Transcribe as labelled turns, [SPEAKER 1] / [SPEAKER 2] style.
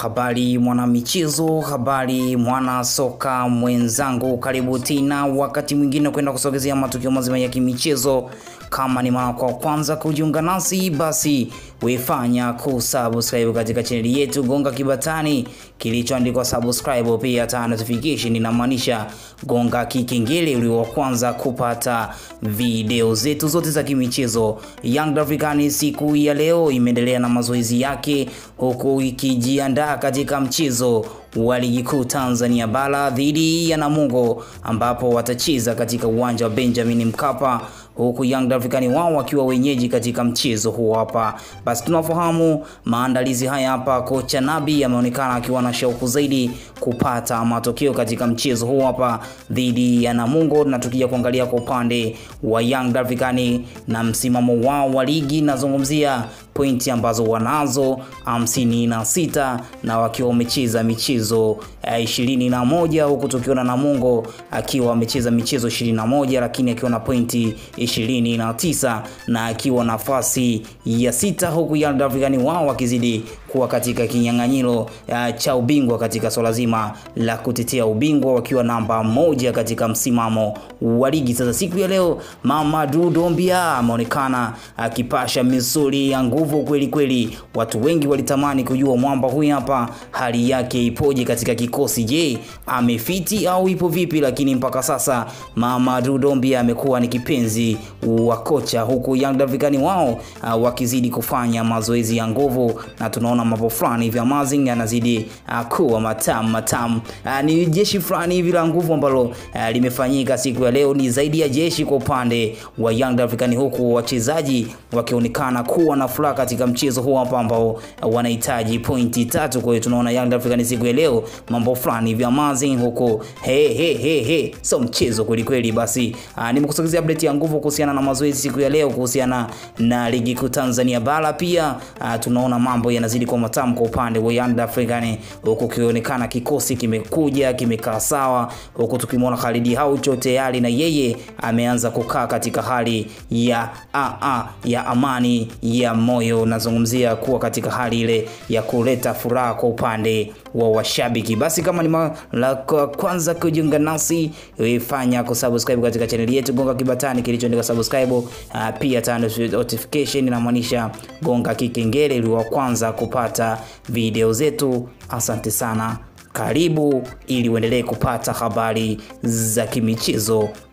[SPEAKER 1] Habari mwanamichezo, habari mwana soka mwenzangu, karibu tena wakati mwingine kwenda kusogezea matukio mazima ya kimichezo. Kama ni mara kwa kwanza kujiunga nasi, basi wefanya kusubscribe katika chaneli yetu, gonga kibatani kilichoandikwa subscribe, pia ta notification, inamaanisha gonga kikengele ulio wa kwanza kupata video zetu zote za kimichezo. Young African siku ya leo imeendelea na mazoezi yake huku ikijiandaa katika mchezo wa ligi kuu Tanzania bara dhidi ya Namungo ambapo watacheza katika uwanja wa Benjamin Mkapa huku Young African wao wakiwa wenyeji katika mchezo huo hapa. Basi tunafahamu maandalizi haya hapa, kocha Nabi ameonekana akiwa na shauku zaidi kupata matokeo katika mchezo huo hapa dhidi ya Namungo, na tukija kuangalia kwa upande wa Young African na msimamo wao wa ligi, nazungumzia pointi ambazo wanazo hamsini na sita na wakiwa wamecheza michezo ishirini na moja huku tukiona Namungo akiwa amecheza michezo ishirini na moja lakini akiwa na pointi ishirini na tisa na akiwa nafasi ya sita huku Young African wao wakizidi kuwa katika kinyang'anyiro cha ubingwa katika swala zima la kutetea ubingwa wakiwa namba moja katika msimamo wa ligi. Sasa siku ya leo Mamadou Dombia ameonekana akipasha misuli ya nguvu kweli kweli. Watu wengi walitamani kujua mwamba huyu hapa hali yake ipoje katika kikosi. Je, amefiti au ipo vipi? Lakini mpaka sasa Mamadou Dombia amekuwa ni kipenzi wa kocha, huku Young African wao uh, wakizidi kufanya mazoezi ya nguvu na tunaona mambo fulani hivi amazing yanazidi uh, kuwa matamu matamu. Uh, ni jeshi fulani hivi la nguvu ambalo uh, limefanyika siku ya leo, ni zaidi ya jeshi kwa upande wa Young African, huku wachezaji wakionekana kuwa na furaha katika mchezo huu hapa ambao uh, wanahitaji pointi tatu. Kwa hiyo tunaona Young African siku ya leo mambo fulani hivi amazing huko, he he he he, so mchezo kweli kweli. Basi uh, nimekusogezea update ya nguvu kuhusiana na mazoezi siku ya leo kuhusiana na ligi kuu Tanzania bara. Pia uh, tunaona mambo yanazidi kwa matamu kwa upande wa Young African, huku kionekana kikosi kimekuja kimekaa sawa, huku tukimwona Khalid Haucho tayari na yeye ameanza kukaa katika hali ya a a ya amani ya moyo, nazungumzia kuwa katika hali ile ya kuleta furaha kwa upande wa washabiki. Basi kama ni mara kwanza kujiunga nasi, fanya kusubscribe katika chaneli yetu, gonga kibatani kilichoandika subscribe. Uh, pia tano notification inamaanisha gonga kikengele ili wa kwanza kupata video zetu. Asante sana, karibu ili uendelee kupata habari za kimichezo